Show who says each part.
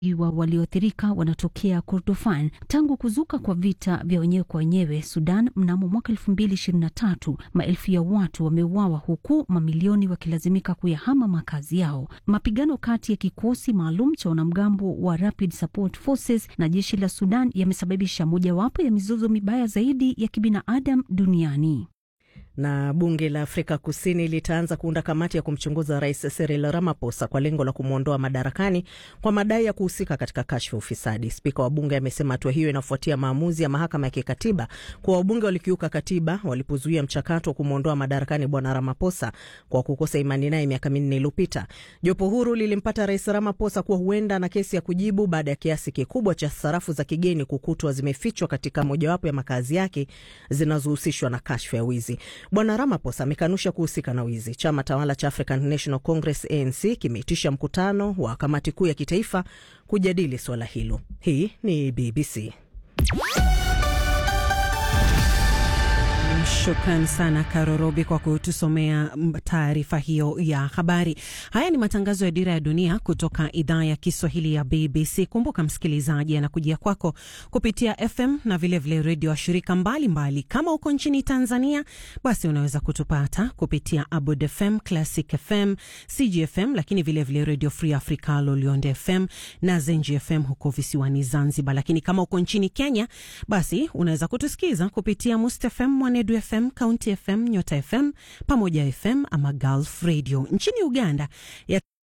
Speaker 1: wa walioathirika wanatokea Kordofan. Tangu kuzuka kwa vita vya wenyewe kwa wenyewe Sudan mnamo mwaka elfu mbili ishirini na tatu, maelfu ya watu wameuawa huku mamilioni wakilazimika kuyahama makazi yao. Mapigano kati ya kikosi maalum cha wanamgambo wa Rapid Support Forces na jeshi la Sudan yamesababisha mojawapo ya mizozo mibaya zaidi ya kibinadamu duniani
Speaker 2: na bunge la Afrika Kusini litaanza kuunda kamati ya kumchunguza rais Cyril Ramaphosa kwa lengo la kumwondoa madarakani kwa madai ya kuhusika katika kashfa ufisadi. Spika wa bunge amesema hatua hiyo inafuatia maamuzi ya mahakama ya kikatiba kuwa wabunge walikiuka katiba walipozuia mchakato wa kumwondoa madarakani bwana Ramaphosa kwa kukosa imani naye miaka minne iliyopita. Jopo huru lilimpata rais Ramaphosa kuwa huenda na kesi ya kujibu baada ya kiasi kikubwa cha sarafu za kigeni kukutwa zimefichwa katika mojawapo ya makazi yake zinazohusishwa na kashfa ya wizi. Bwana Ramaphosa amekanusha kuhusika na wizi. Chama tawala cha African National Congress ANC kimeitisha mkutano wa kamati kuu ya kitaifa kujadili suala hilo. Hii ni BBC.
Speaker 3: Shukran sana Karorobi kwa kutusomea taarifa hiyo ya habari. Haya ni matangazo ya Dira ya Dunia kutoka idhaa ya Kiswahili ya BBC. Kumbuka msikilizaji, anakujia kwako kupitia FM na vilevile redio wa shirika mbalimbali. Kama uko nchini Tanzania, basi unaweza kutupata kupitia Abud FM, Classic FM, CGFM, lakini vilevile Redio Free Africa, Lolionde FM na Zenji FM huko visiwani Zanzibar. Lakini kama uko nchini Kenya, basi unaweza kutusikiza kupitia Must FM, Mwanedu FM, County FM, Nyota FM, Pamoja FM ama Gulf Radio. Nchini Uganda ya